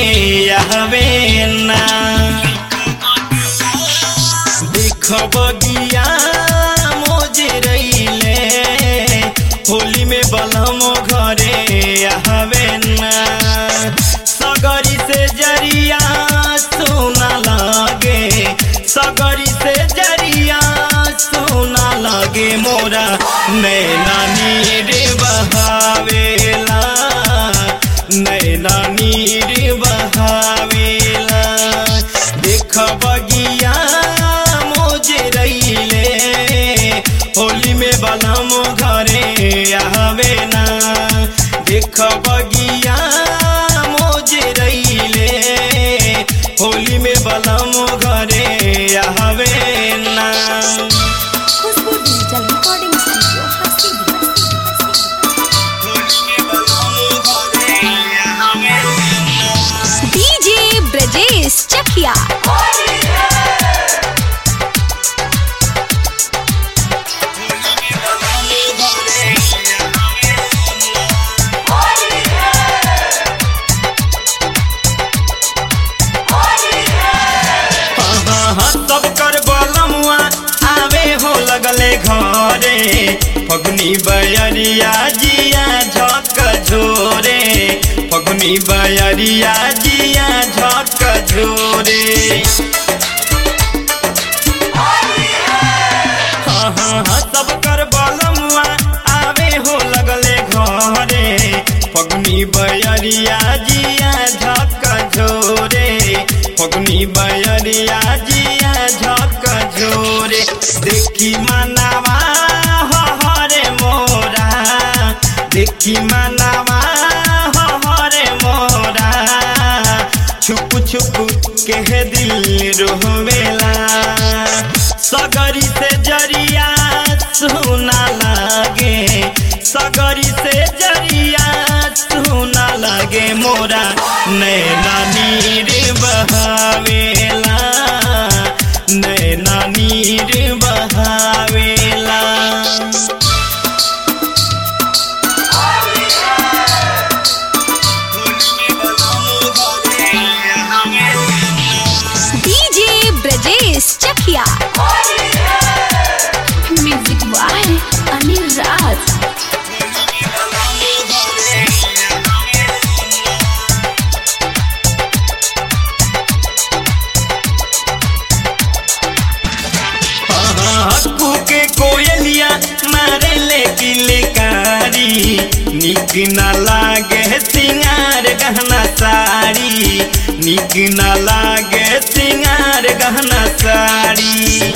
आवे ना देख बगिया मोजे रैले होली में बलम घरे आवे ना सगरी से जरिया सोना लागे सगरी से जरिया सोना लागे मोरा नैना नीर बहावेला नैना नीर बहावेला देख बगिया मोजे रैले होली में बलम घरे आवे ना देख बगिया मोजे रैले होली में बलम घरे आवे ना खुशबू डिजिटल रिकॉर्डिंग स्टूडियो हस्ती डीजे ब्रजेश चकिया सब कर बलमुआ आवे हो लगले घरे फगुनी बयरिया जिया झक झोरे फगुनी बयरिया जिया झक झोरे हाँ हाँ हाँ सब कर बलमुआ आवे हो लगले घरे फगुनी बयरिया जिया झक झोरे फगुनी बयरिया जिया झक झोरे देखी मनावा हरे मोरा देखी मनावा हरे मोरा छुप छुप के दिल रोवेला सगरी से जरिया सुना लागे सगरी से जरिया सुना लागे मोरा नैना नीर बहावेला नैना नीर बहावेला DJ Brajesh Chakiya music by Anil Raj हक्कू के कोयलिया मारे ले किलकारी निक न लागे सिंगार गहना साड़ी निक न लागे सिंगार गहना साड़ी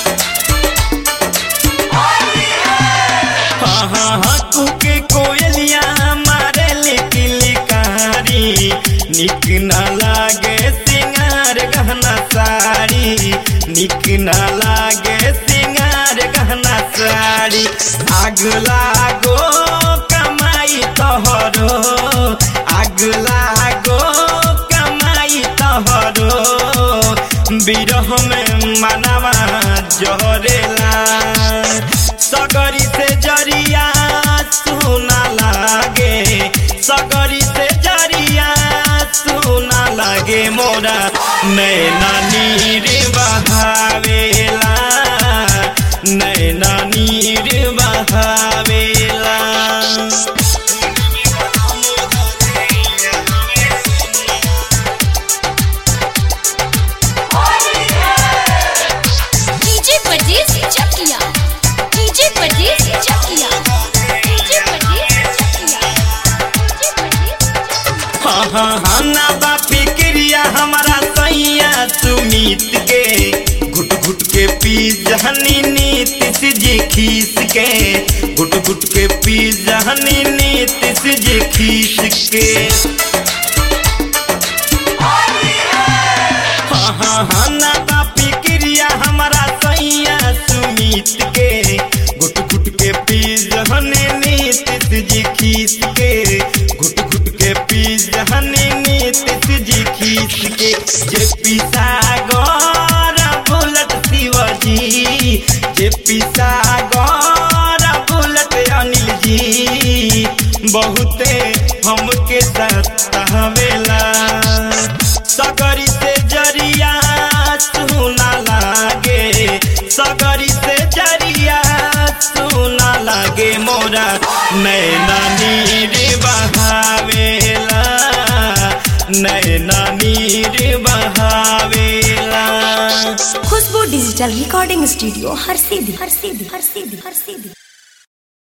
हाँ हाँ हक्कू के कोयलिया मारे ले किलकारी निक न लागे सिंगार गहना साड़ी निक न लागे सिंगार गहना साड़ी आग लागो कमाई तोहरो आग लागो कमाई तोहरो बिरह में मनवा जहरेला सगरी से जरिया सुना लागे सगरी से जरिया सुना लागे मोरा नैना नीर बहावेला नैना नीर बहावेला DJ Brajesh Chakiya DJ Brajesh Chakiya DJ Brajesh Chakiya DJ Brajesh Chakiya हाँ हाँ हाँ ना बा फिक्रिया हमारा सैया सुमित के घुट घुट के पी जहनी नीतिश जी खीस के घुट घुट के पी जहनी नीतिश जी खीस के हाँ हाँ हाँ ना बा फिक्रिया हमारा सैया सुमित के घुट घुट के पी जहनी नीतिश जी खीस के घुट घुट के पी जहनी नीतिश जी खीस के जे पिसागर बुलट शिवजी जे पिसागर बुलट अनिल जी बहुत बहुते हमके सतावेला सगरी से जरिया सुना लागे सगरी से जरिया सुना लागे मोरा नैना नीर बहावेला नैना नीर बहावेला खुशबू डिजिटल रिकॉर्डिंग स्टूडियो हर सीधी हर सीधी हर सीधी हर सीधी